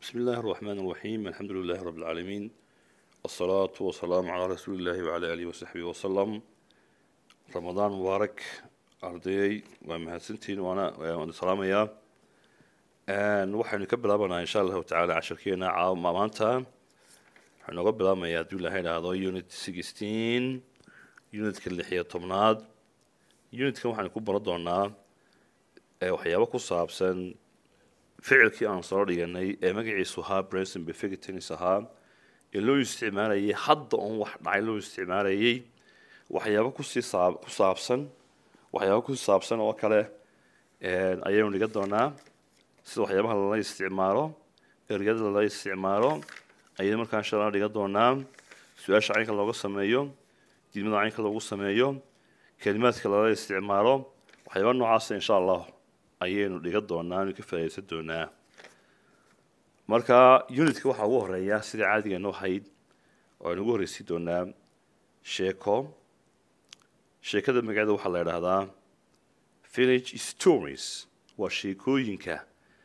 بسم الله الرحمن الرحيم الحمد لله رب العالمين والصلاة والسلام على رسول الله وعلى آله وصحبه وسلم رمضان مبارك أرضي ومهاتسنتين وأنا وأنا سلام يا أن وحن نكبل أبنا إن شاء الله تعالى عشر كينا عام مانتا حنقبل أما يا دولا هنا هذا يونت 16 يونت كل حياة طمناد يونت كم وحن نكون بردونا waxyaabo ku saabsan ficilkii aan soo dhiganay ee magaciisu ahaa brenson befigitins ahaa ee loo isticmaalayay hadda oon wax dhacay loo isticmaalayay waxyaabo kusii saab ku saabsan waxyaabo ku saabsan oo kale ayaynu dhigan doonaa sida waxyaabaha lala isticmaalo ergada lala isticmaalo ayaynu markaa insha allah dhigan doonaa su-aasha caynka looga sameeyo diidmada caynka loogu sameeyo kelimaadka lala isticmaalo waxyaaba noocaasa insha allah ayaynu dhigan doonaa anu ka faa'idaysan doonaa marka unitka waxaa ugu horeeya sida caadigeenu ahayd oo aynu ugu horreysi doonaa sheeko sheekada magaceeda waxaa la idhaahdaa village stories waa sheekooyinka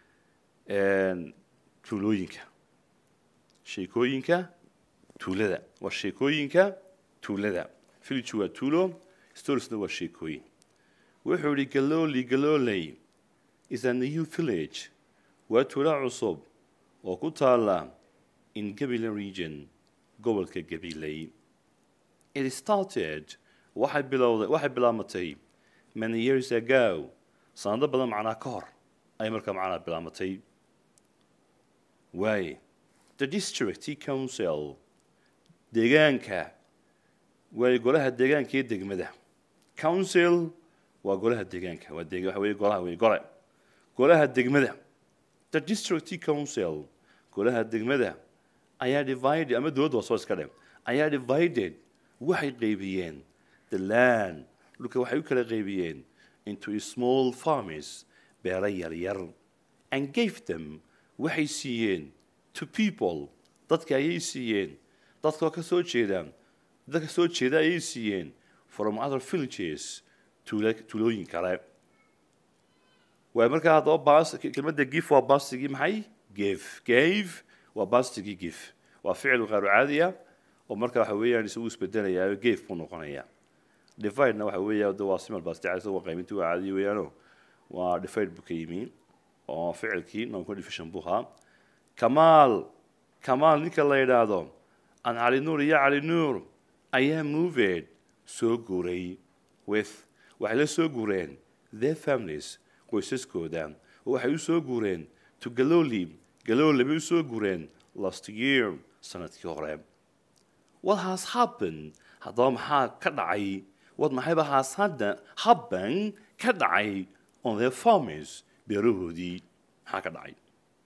tuulooyinka sheekooyinka tuulada waa sheekooyinka tuulada village waa tuulo storiesna waa sheekooyin wuxuu yihi galoli galoley is a new village waa tuulo cusub oo ku taala in gabile region gobolka gabiley it started waxay bilowday waxay bilaamatay many years ago sanado badan macnaa ka hor ayay markaa macnaa bilaamatay waaye the district council deegaanka waaye golaha deegaanka iyo degmada council waa golaha deegaanka waa deg waxa weeye golaha wey gole golaha degmada the district council golaha degmada ayaa divided ama dowladda waa soo iska dhe ayaa divided waxay qaybiyeen the land dhulka waxay u kala qaybiyeen into small farmers beero yaryar and gave them waxay siiyeen to people dadka ayay siiyeen dadkoo ka soo jeeda dadka soo jeeda ayay siiyeen from other villages tuulooyin kale waay markaa haddaba bas kelmadda gif waa bastigii maxay gef gave waa bastigii gif waa ficil qaaru caadiya oo marka waxa weeyaan isagu isbedelaya gave buu noqonaya dividena waxa weeya de waa simal basti caadi waa qayminti waa caadiya weeyaano waa divide buu ka yimi oo ficilkii non division buu ahaa kamaal kamaal ninka la yidhaahdo an cali nuur iyo cali nuur ayaa moved soo guuray with waxay la soo guureen their families qoysaskooda oo waxay u soo guureen to galoli galoli bay u soo guureen last year sanadkii hore what has happened haddaba maxaa ka dhacay wad maxayba has hadda happen ka dhacay on their farmers beerahoodii maxaa ka dhacay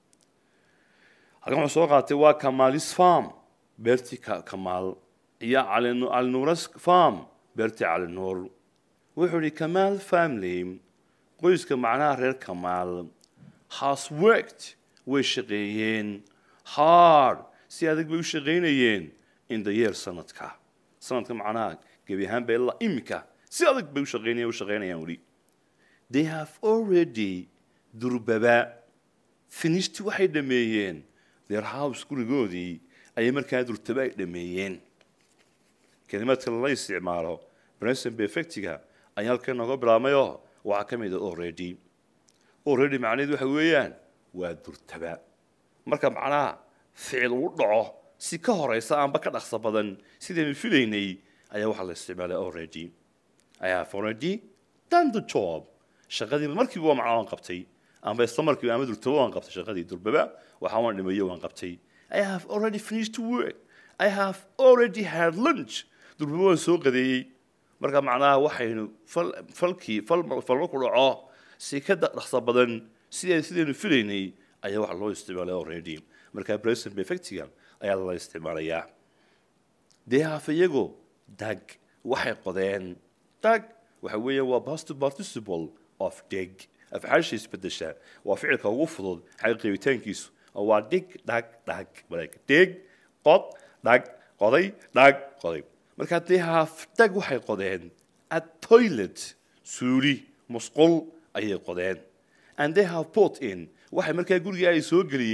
halkan wuxuu soo qaatay waa kamalis farm beertii kamaal iyo calinuuras farm beertii calinuur wuxuu yihi kamaal family qoyska macnaha reer kamaal has worked way shaqeeyeen hard si adag bay u shaqaynayeen in the year sanadka sanadka macnaha gebi ahaanba ilaa imika si adag bay u shaqeynayeen u shaqeynayaan weli they have already durbaba finished waxay dhameeyeen their house gurigoodii ayay markaa durtaba ay dhameeyeen kelimaadka lala isticmaalo brenson befectiga ayaa halkan nooga bilaabmayoo waxaa ka mid a already already macnaheedu waxa weeyaan waa durtaba marka macnaha ficil uu dhaco si ka horeysa aanba ka dhaqso badan sidaynu filaynay ayaa waxaa la isticmaalay already I have already done the job shaqadiiba markiiba waa macnaa waan qabtay amba isla markiiba ama durtaba waan qabtay shaqadii durbaba waxaa waan dhimayo waan qabtay I have already finished work I have already had lunch durbaba waan soo qadeeyey marka macnaha waxaynu falkii falma ku dhaco si ka dhaqso badan sida sidaynu filaynay ayaa waxa loo isticmaalay already marka present perfectiga ayaa lala isticmaalayaa dee haaf iyagu dag waxay qodeen dag waxa weeya waa past participle of dig afcaasha isbedesha waa ficilka ugu fudud xagga qeybitaankiisu oo waa dig dhag dhag walaag dig qod dhag qoday dhag qoday markaa dee haaf dag waxay qodeen a toilet suuli musqul ayay qodeen and they have put in waxay markaa guriga ay soo geliyeen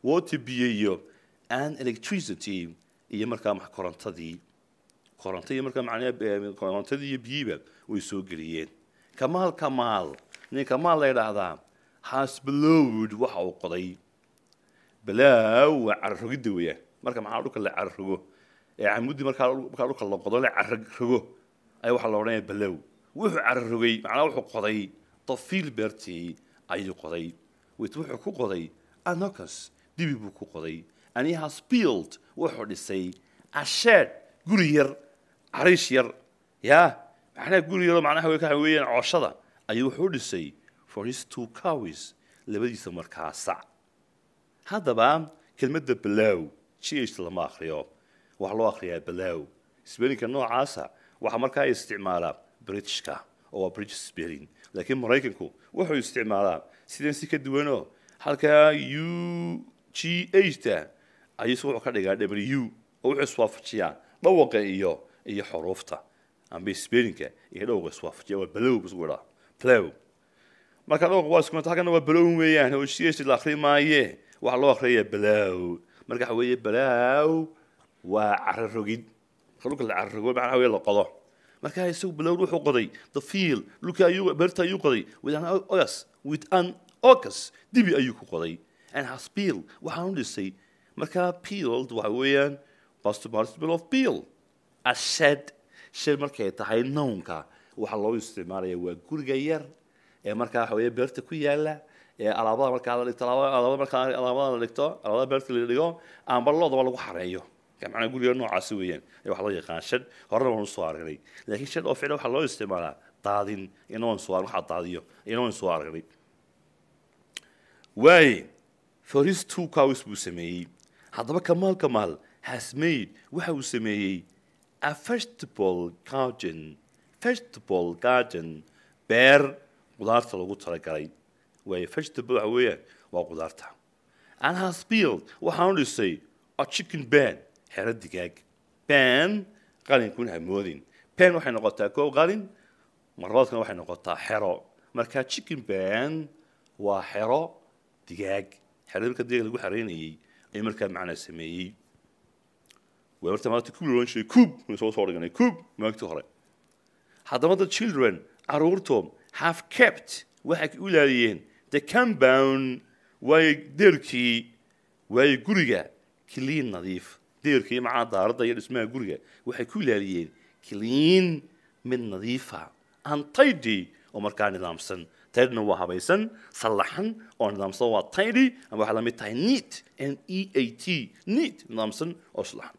water biyo iyo and electricity iyo markaa max korontadii koronto iyo markaa macnaha korontadii iyo biyiba way soo geliyeen kamaal kamaal nin kamaal la yidhaahdaa has blowed waxa uu qoday balaaw waa cararogidda weeyaan marka maxaa dhulka la cararogo ee camuddii markaa markaa dhulka la qodo la cararogo ayaa waxaa la odhanaya balow wuxuu cararogay macnaa wuxuu qoday dafiil beertii ayuu qoday wit wuxuu ku qoday anocus dibi buu ku qoday and he has built wuxuu dhisay a shed guri yar cariish yar yaa macnaha guri yaroo macnaha waxa weeyaan cooshada ayuu wuxuu dhisay for his two cows labadiisa markaa sac haddaba kelmadda balow ch lama akriyo waxaa loo akriyaa balow spellinka noocaasa waxaa markaa isticmaalaa britishka oo waa british spelling laakiin maraykanku wuxuu isticmaalaa sidan si ka duwanoo halkaa u g h ta ayuu wuxuu ka dhigaa w oo wuxuu iswaafajiyaa dhawaqa iyo iyo xuruufta amba spellinka iyo dhawaqa iswaafajiya waa balow buu dhaa plow marka dhawaqa waa isku halkana waa balow weeyaan oo ch la akri maaye waxaa loo akhriyayaa balaaw marka waxa weeye balaaw waa cararogid dhulka la cararogo macnaha weye la qodo marka isagu balaaw wuxuu qoday the field dhulka ayuu beerta ayuu qoday with an ocus with an ocus dibi ayuu ku qoday and has peel waxaan u dhisay markaa peeled waxa weeyaan past participle of peel a shed shed markay tahay nownka waxaa loo isticmaalaya waa guriga yar ee markaa waxa weeye beerta ku yaala ee alaabada markaa la dhigto alaabada markaa alaabada la dhigto alaabada beerta la dhigo amba loodaba lagu xareeyo macnaa guriga noocaasi weeyaan ee waxaa loo yaqaan shad horena waan usoo aragnay laakiin shad oo ficla waxaa loo isticmaalaa daadin iyana waan soo waxaa daadiyo iyana waan soo aragnay waaye for his two cows buu sameeyey haddaba kamaal kamaal has made waxa uu sameeyey a vegetable garden vegetable garden beer qudaarta lagu talagalay waaye vegetable waxa weeyaan waa qudaarta and has built waxaan u dhisay a chicken ban xero digaag ban qalinkun hamoodin ban waxay noqotaa koob qalin marlabaadkana waxay noqotaa xero marka chicken ban waa xero digaag xero marka digaag lagu xareynayey ayuu markaa macnaa sameeyey waa marta maanta kub loodhan jiray kub soo soo dhiganay kub maagtii hore haddaba the children caruurtoom have kept waxay u ilaaliyeen the compound waayo deerkii waayo guriga clean nadiif deerkii macaa daaradda iyo dhismaha guriga waxay ku ilaaliyeen clean mid nadiifa and tidy oo markaa nidaamsan tidna waa habaysan sallaxan oo nidaamsan waa tidy ama waxay la mid tahay neat n e a t neat nidaamsan oo sallaxan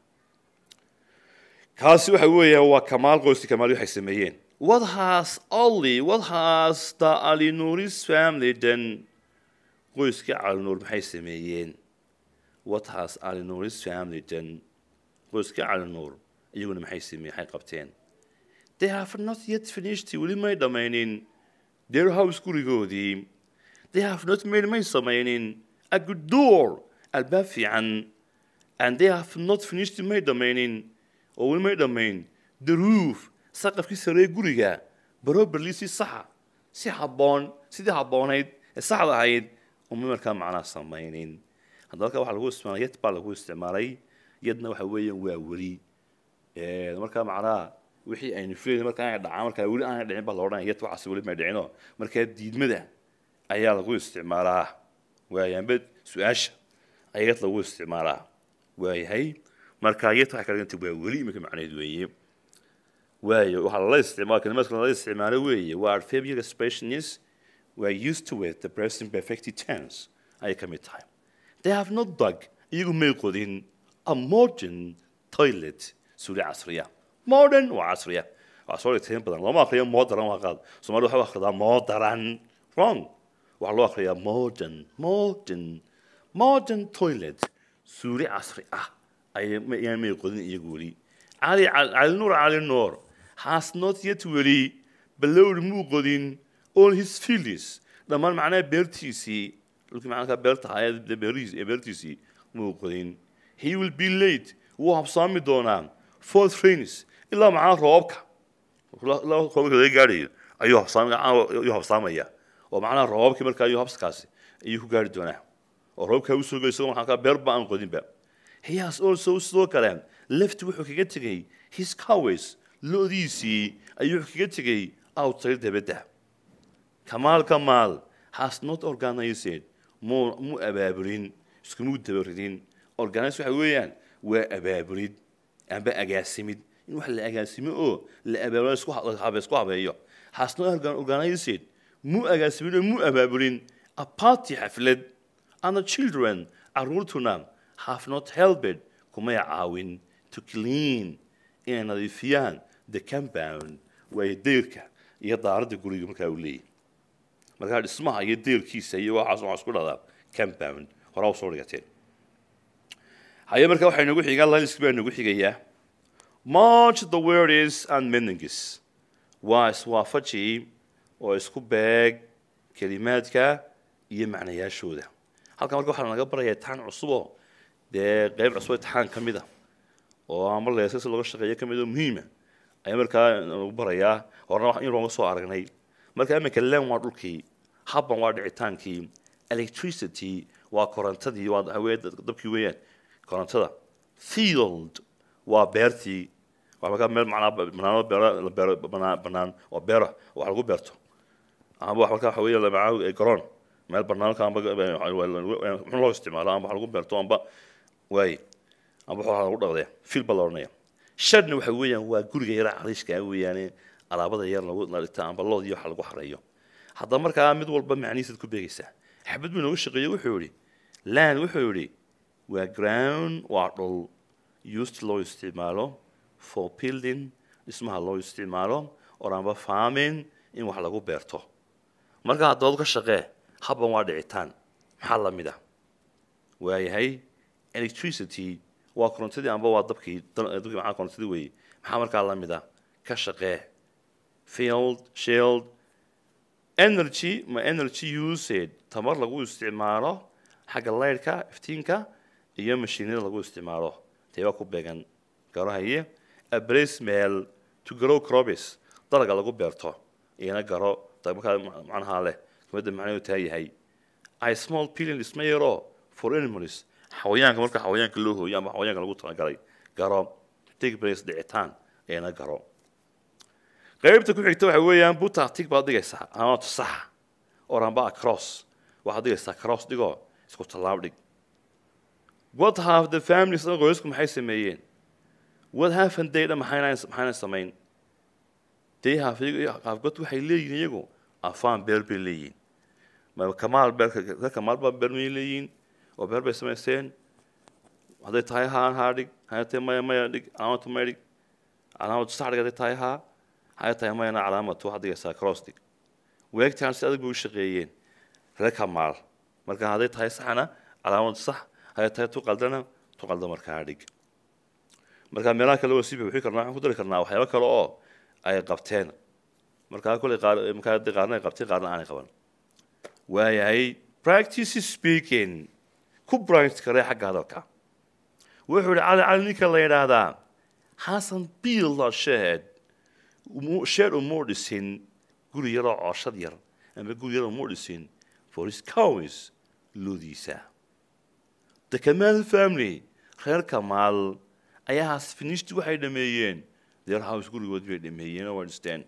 kaasi waxa weeyaan waa kamaal qoyska kamaal waxay sameeyeen what has only what has the alinuris family done qoyska calinuur maxay sameeyeen what has alinuris family done qoyska calinuur iyaguna maxay sameeyeen maxay qabteen they have not yet finished weli may dhammaynin their house gurigoodii they have not made may samaynin a good door albaab fiican and they have not finished may dhammaynin oo weli may dhammayn the roof saqafkii saree guriga baroberli si saxa si habboon sidii habboonayd ee saxda ahayd uma markaa macnaa samaynin haddaba halkaa waxaa lagu isticmaalay yad baa lagu isticmaalay yadna waxa weeyaan waa weli markaa macnaha wixii aynu filayna marka aanay dhacaan markaa weli aanay dhicin baa la odhanaya yad waxaas weli may dhicino markaa diidmada ayaa lagu isticmaalaa waayaanba su-aasha ayaa yad lagu isticmaalaa waayahay markaa yad waxay ka dhigantay waa weli iminka macnaheed weeye waayo waxaa lala isticmaala kalimaadka lala isticmaalo weeye waa adverbial expressions were used to with the present perfect tense ayay ka mid tahay they have not dug iyagu may qodin a modern toilet suuli casriya modern waa casriya waa soo dhigtayn badan looma akriyo modern waa qaad soomaalida waxaa akhridaa modern wrong waxaa loo akhriyaa modern modern modern toilet suuli casri ah ayaan may qodin iyagu weli cali cali nuur cali nuur has not yet weli balowr muu qodin all his fields dhammaan macnaha beertiisii dhulkii macnaha beerta ahayd beerihiis ee beertiisii muu qodin he will be late wuu habsaami doonaa fourth rains ilaa macnaha roobka ilaa roobka laga gaadhayo ayuu habsaam ayuu habsaamaya oo macnaha roobabkii markaa ayuu habskaasi ayuu ku gaari doonaa oo roobkaa usoo gay isagoo maxaa beer ba aan qodinba he has also sidoo kale left wuxuu kaga tegey his coways lo-diisii ayuu wuxuu kaga tegey outside dabadda kamaal kamaal has not organized mu mu abaabulin iskumuu dabaridin organize waxa weeyaan waa abaabulid amba agaasimid in wax la agaasimo oo la abaabulo isku habe isku habeeyo has not organized mu agaasimin oo mu abaabulin a party xaflad and the children caruurtuna have not helped kumay caawin to clean inay nadiifiyaan the compound waayo deyrka iyo daaradda guriga markaa uu leeyahy markaa dhismaha iyo deelkiisa iyo waxaas waxaa isku dhahdaa compound horaa usoo dhigateen haye markaa waxaa inagu xigaa lalisk baa inagu xigayaa march the words and meanings waa iswaafaji oo isku beeg kelimaadka iyo macnayaashooda halkan marka waxaa naga barayaa imtixaan cusuboo dee qeyb cusub imtixaan ka mid a oo ama leesas looga shaqeeyo ka mid oo muhiima ayaa markaa nagu barayaa horena in looga soo aragnay marka iminka len waa dhulkii habban waa dhicitaankii electricity waa korontadii waa hawee dabkii weeyaan korontada field waa beertii waa markaa meel macnaa banaano beero la beero banaan banaan oo beero wax lagu beerto amba wax markaa waxa weeye lamacaa garoon meel banaanka amba muxuu loo isticmaalo amba wax lagu beerto amba waaye amba wax lagu dhaqdaya field baa la odhanaya shadna waxa weeyaan waa guriga yara cariishka weeyaane alaabada yar lagu dhigta amba lood iyo wax lagu xareeyo haddaba markaa mid walba macnihiisaad ku beegaysaa xabad buu inooga shaqeeyey wuxuu yidhi land wuxuu yidhi waa ground waa dhul used loo isticmaalo for building dhismaha loo isticmaalo or amba farming in wax lagu beerto marka haddood ka shaqee habban waa dhicitaan maxaa la mid ah waayahay electricity waa korontadii amba waa dabkii dabkii maxaa korontadii weeye maxaa markaa la mid ah ka shaqee field shield energy ma energy used tamar lagu isticmaalo xagga laydhka iftiinka iyo mashiinada lagu isticmaalo tee waa ku beegan garohaye abrace meel to grow crops dalaga lagu beerto iyana garo markaa macnaha leh kumada macnaheedu taa yahay i small pilling isma yaro for animals xawayaanka marka xawayaanka loo hooyo ama xawayaanka lagu talagalay garo take place dhicitaan iyana garo qaybta ku xigta waxa weeyaan butatig baad dhigaysaa ama saxa oramba across waxaad dhigaysaa cross dhigoo isku tallaab dhig what have the families oo qoysku maxay sameeyeen what haven't they done maxayna maxayna samayn they have qaafgod waxay leeyihiin iyagu afaan beer bay leeyihiin ma kamaal beerka ka kamaal baa beer may leeyihiin oo beer bay samaysteen hadday tahay haan haa dhig hadday tahay maya maya dhig calaamatu maya dhig calaamatu sax dhig hadday tahay haa hadday tahay mayana calaamatu waxaad dhigaysaa cross dhig weegtaan si adag bay u shaqeeyeen reer kamaal marka hadday tahay saxna calaamadu sax hadday tahay tu qaldana tu qalda markaa dhig marka meelaha kale waa sii buuxin karnaa waxaan ku dari karnaa waxyaabo kale oo ay qabteen markaa kuley qaar markaa dee qaarna ay qabteen qaarna aanay qaban waayahay practice speaking ku branch karee xagga hadalka wuxuu yihi cali cali ninka la yidhaahdaa xasan biila shed shed umuu dhisin guri yaroo cooshad yar ama guri yaroo umuu dhisin for his cows loodiisa the kamal family reer kamaal ayaa has finished waxay dhameeyeen their house gurigood bay dhameeyeen oo dhisteen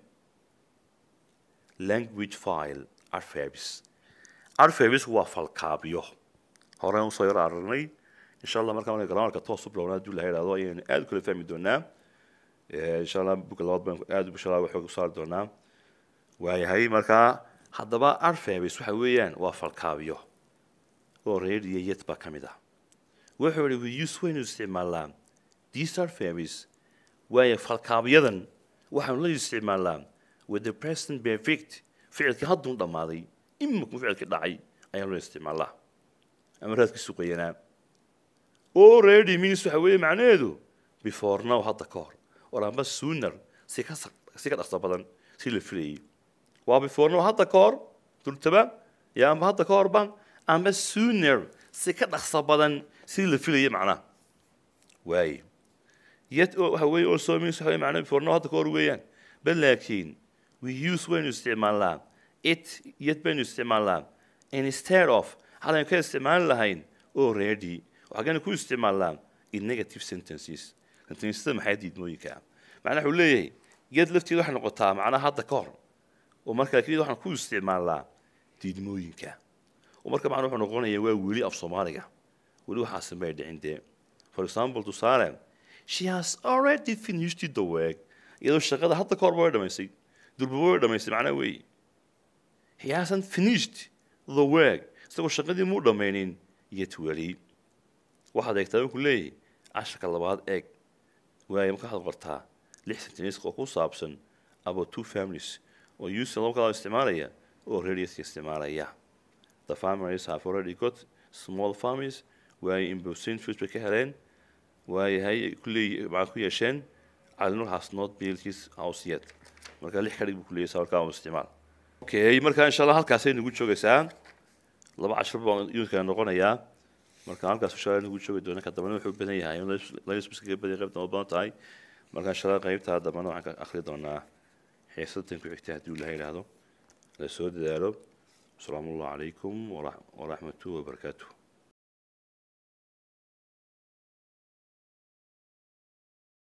language file alphabets alphabets waa falkaabyo horeen usoo yar aragnay insha allah markaa marka grammarka toos u bilowna hadduu laha idhahdo ayaynu aad u kala fahmi doonaa insha allah buga labaad baan aad insha allah waxoog u saari doonaa waayahay markaa haddaba alphabets waxa weeyaan waa falkaabyo oo reer iyo yet baa ka mid ah wuxuu yihi we use waynu isticmaalnaa these alphabets waayo falkaabyadan waxaanu la isticmaalnaa with the present perfect ficilkii hadduu dhammaaday imika ficilkii dhacay ayaanu la isticmaalnaa ama raadkii suqayanaa already means waxa weeye macnaheedu before now hadda ka hor or amba sooner si ka si ka dhaqso badan si la filayay waa before now hadda ka hor durtaba ya amba hadda ka hor ban amba sooner si ka dhaqso badan si la filayay macnaha waaye yet waxa weeye also means waxa weeye macnaha before now hadda ka hor weeyaan bal laakiin we use waynu isticmaalnaa it yet baynu isticmaalnaa instead of halaynu ka isticmaali lahayn already waxaagana ku isticmaalnaa in negative sentences sentencesada maxay diidmooyinka macnaha wuxuu leeyahay geed lafteeda waxay noqotaa macnaha hadda ka hor oo markaa keliyad waxaan ku isticmaalnaa diidmooyinka oo marka macna wuxuu noqonayaa waa weli af soomaaliga weli waxaasan bay dhicin dee for example tusaale she has already finished the work iyadoo shaqada hadda ka horba way dhamaysay durba way dhamaysay macnaha weeye he hasn't finished the work isagoo shaqadii muu dhammaynin yet weli waxaad eegtaa wuxuu leeyahay casharka labaad eeg waayo marka waxaad qortaa lix sentenisk oo ku saabsan about two families oo user laba kala isticmaalaya oo radiuska isticmaalaya the families have already got small families waayo in percentage bay ka heleen waayahay kulley maxaa ku yeesheen calinur has not built his house yet marka lix ka dhig buu kuleeyahay sawirkaa un isticmaal okay marka insha allah halkaasay nagu joogaysaa laba cashar baa unidka noqonayaa marka halkaas inshallah nagu joogi doona ka dambana wuxuu badan yahay laysbiskaga badan qaybtan oo badan tahay marka inshallah qaybtaa dambana waxaan ka akhri doonaa xiisadan ku xigta haddii ilaha yidhaahdo la soo dadaalo asalaamu allahu calaykum waraxmatuhi wabarakaatuh